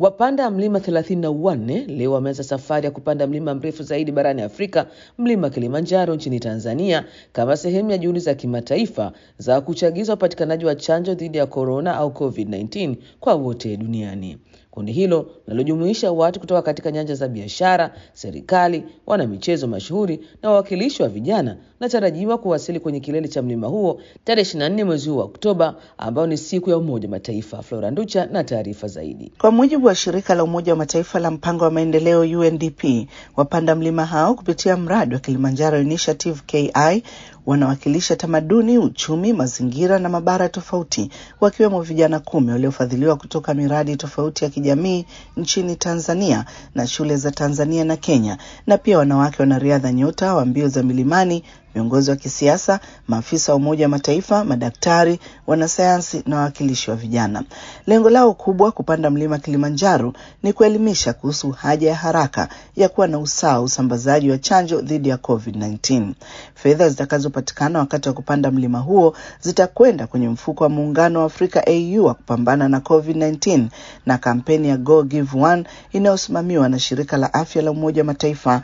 Wapanda mlima 34 leo wameanza safari ya kupanda mlima mrefu zaidi barani Afrika, mlima Kilimanjaro nchini Tanzania, kama sehemu ya juhudi za kimataifa za kuchagiza upatikanaji wa chanjo dhidi ya korona au COVID-19 kwa wote duniani. Kundi hilo linalojumuisha watu kutoka katika nyanja za biashara, serikali, wanamichezo mashuhuri na wawakilishi wa vijana linatarajiwa kuwasili kwenye kilele cha mlima huo tarehe 24 mwezi huu wa Oktoba, ambao ni siku ya Umoja wa Mataifa. Flora Nducha na taarifa zaidi. Kwa mujibu wa shirika la Umoja wa Mataifa la mpango wa maendeleo UNDP, wapanda mlima hao kupitia mradi wa Kilimanjaro Initiative KI wanawakilisha tamaduni, uchumi, mazingira na mabara tofauti, wakiwemo vijana kumi waliofadhiliwa kutoka miradi tofauti ya kijamii nchini Tanzania na shule za Tanzania na Kenya, na pia wanawake wanariadha nyota wa mbio za milimani, viongozi wa kisiasa, maafisa wa Umoja wa Mataifa, madaktari, wanasayansi na wawakilishi wa vijana. Lengo lao kubwa kupanda mlima Kilimanjaro ni kuelimisha kuhusu haja ya haraka ya kuwa na usawa usambazaji wa chanjo dhidi ya COVID-19. Fedha zitakazopatikana wakati wa kupanda mlima huo zitakwenda kwenye mfuko wa Muungano wa Afrika AU wa kupambana na COVID-19 na kampeni ya Go Give One inayosimamiwa na shirika la afya la Umoja wa Mataifa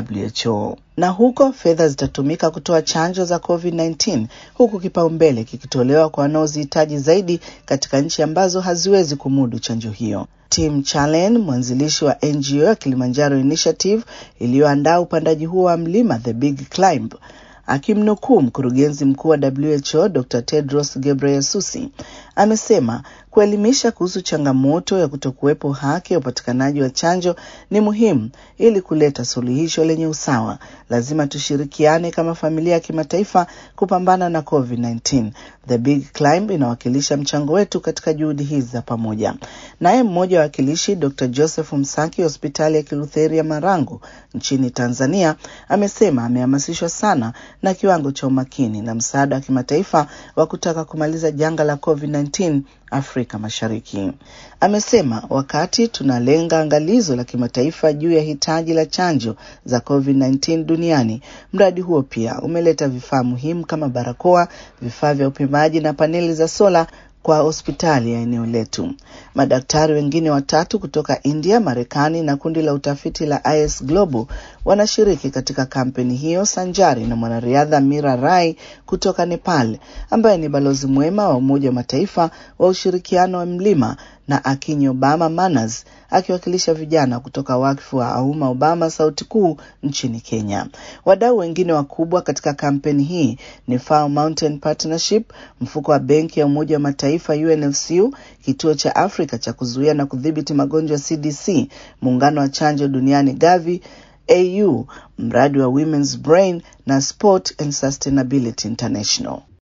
WHO na huko fedha zitatumika kutoa chanjo za COVID-19 huku kipaumbele kikitolewa kwa wanaozihitaji zaidi katika nchi ambazo haziwezi kumudu chanjo hiyo. Tim Chalen, mwanzilishi wa NGO ya Kilimanjaro Initiative iliyoandaa upandaji huo wa mlima The Big Climb, akimnukuu mkurugenzi mkuu wa WHO Dr. Tedros Ghebreyesus amesema kuelimisha kuhusu changamoto ya kutokuwepo haki ya upatikanaji wa chanjo ni muhimu ili kuleta suluhisho lenye usawa. Lazima tushirikiane kama familia ya kimataifa kupambana na COVID-19. The Big Climb inawakilisha mchango wetu katika juhudi hizi za pamoja. Naye mmoja wa wakilishi Dr. Joseph Msaki, hospitali ya Kilutheri ya Marangu nchini Tanzania, amesema amehamasishwa sana na kiwango cha umakini na msaada wa kimataifa wa kutaka kumaliza janga la COVID-19 Afrika Mashariki. Amesema wakati tunalenga angalizo la kimataifa juu ya hitaji la chanjo za COVID-19 duniani, mradi huo pia umeleta vifaa muhimu kama barakoa, vifaa vya upimaji na paneli za sola kwa hospitali ya eneo letu. Madaktari wengine watatu kutoka India, Marekani na kundi la utafiti la IS Global wanashiriki katika kampeni hiyo sanjari na mwanariadha Mira Rai kutoka Nepal ambaye ni balozi mwema wa Umoja wa Mataifa wa ushirikiano wa mlima na Akinyi Obama Manners akiwakilisha vijana kutoka wakfu wa Auma Obama Sauti Kuu nchini Kenya. Wadau wengine wakubwa katika kampeni hii ni Fao Mountain Partnership, mfuko wa benki ya Umoja wa Mataifa UNFCU, kituo cha Afrika cha kuzuia na kudhibiti magonjwa CDC, muungano wa chanjo duniani Gavi, AU, mradi wa Women's Brain na Sport and Sustainability International.